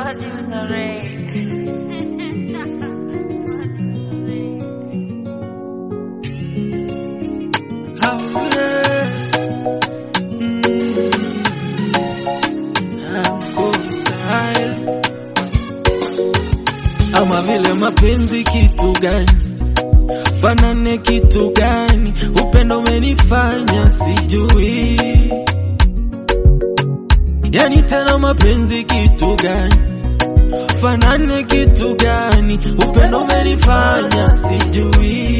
Producer Ray. Oh, yeah. Mm. Uncle Styles. Ama vile mapenzi kitu gani, fanane kitu gani, upendo umenifanya sijui, yani tena mapenzi kitu gani, fanane kitu gani, upendo umenifanya sijui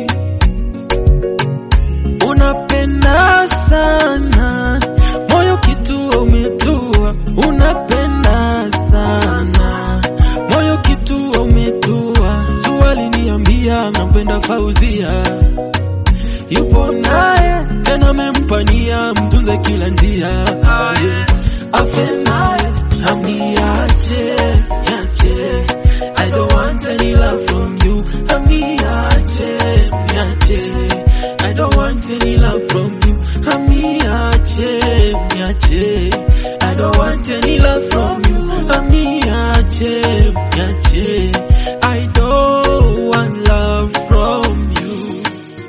unapenda sana moyo kitu umetua, unapenda sana moyo kitu umetua. Swali niambia, nampenda Fauzia, yupo naye tena, amempania mtunze kila njia, aye afe naye amiache yache I don't want any love from you amiache miache I don't want any love from you amiache miache I don't want any love from you amiache miache I don't want love from you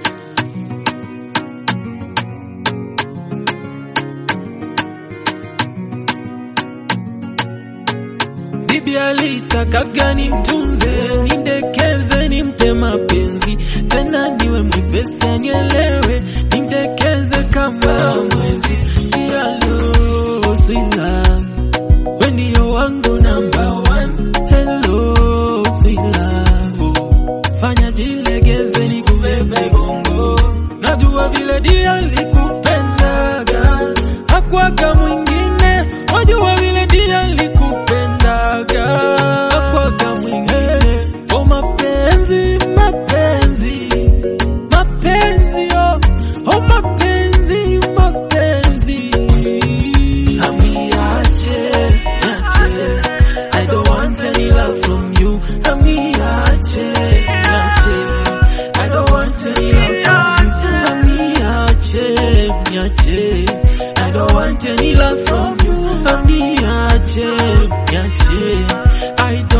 Bibi alitakaga nimtunze, nindekeze, nimpe mapenzi, tena niwe mwepesi, anielewe, nindekeze kama mwezi. Hello, sweet love, we ndio wangu number one. Hello, sweet love, fanya jilegeze, nikubebe bongo, najua vile dia likupendaga, hakwaga mwingine, wajua vile dia likupendaga, hakwaga mwingine. Oh, mapenzi, mapenzi, mapenzi, oh, oh, mapenzi, mapenzi. Amiache, niache, I don't want any love from you. Amiache, niache, I don't want any love from you. Amiache, niache, I don't want any love from you. Amiache, niache, I